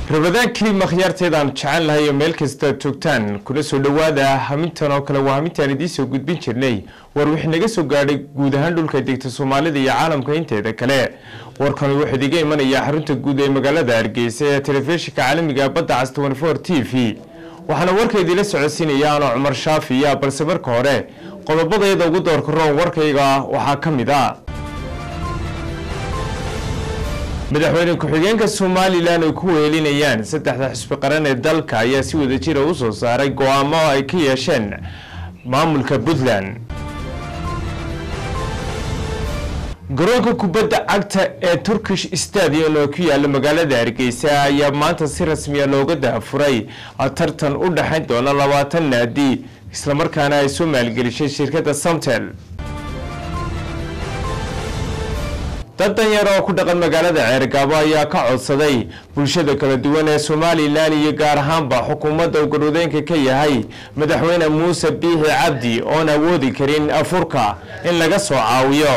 rabadaankii makhyaarteedaan jecel lahay oo meel kasta joogtaan kuna soo dhowaada hamintan oo kale waa hamintaan idiin soo gudbin jirnay war wixii naga soo gaadhay guud ahaan dhulka degta soomaalida iyo caalamka inteeda kale warkani wuxuu idiga imanayaa xarunta guud ee magaalada hargeysa ee telefishinka caalamiga badda cas t v waxaana warka idiila socodsiinaya anoo cumar shaafiya balse marka hore qodobadayada ugu doorka roon warkayga waxaa ka mid a madaxweyne ku-xigeenka somalilan ay ku wehelinayaan saddexda xisbi qaran ee dalka ayaa si wada jira u soo saaray go-aamo ay ka yeesheen maamulka puntland garoonka kubadda cagta ee turkish stadium oo ku yaala magaalada hargeysa ayaa maanta si rasmiya looga dahafuray tartan u dhexayn doona labaatan naadi islamarkaana ay soo maalgelishay shirkadda samtel dad danyar oo ku dhaqan magaalada ceergaabo ayaa ka codsaday bulshada kala duwan ee somalilan iyo gaar ahaanba xukuumadda uu garwadeenka ka yahay madaxweyne muuse biixi cabdi oon awoodi karin afurka in laga soo caawiyo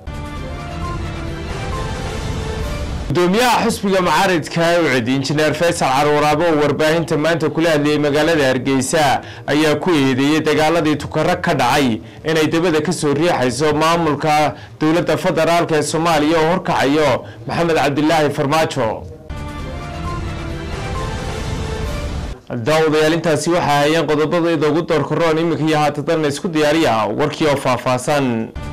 gudoomiyaha xisbiga mucaaridka ucid injineer faysal carwaraabo oo warbaahinta maanta kula hadlayay magaalada hargeysa ayaa ku eedeeyey dagaaladii tukaro ka dhacay inay dabada kasoo riixayso maamulka dowladda federaalk ee soomaaliya oo horkacayo maxamed cabdilaahi farmaajo daawadayaal intaasi waxay hayeen qodobadayda ugu doorkaroon iminka iyo haatadanna isku diyaariya warkii oo faahfaahsan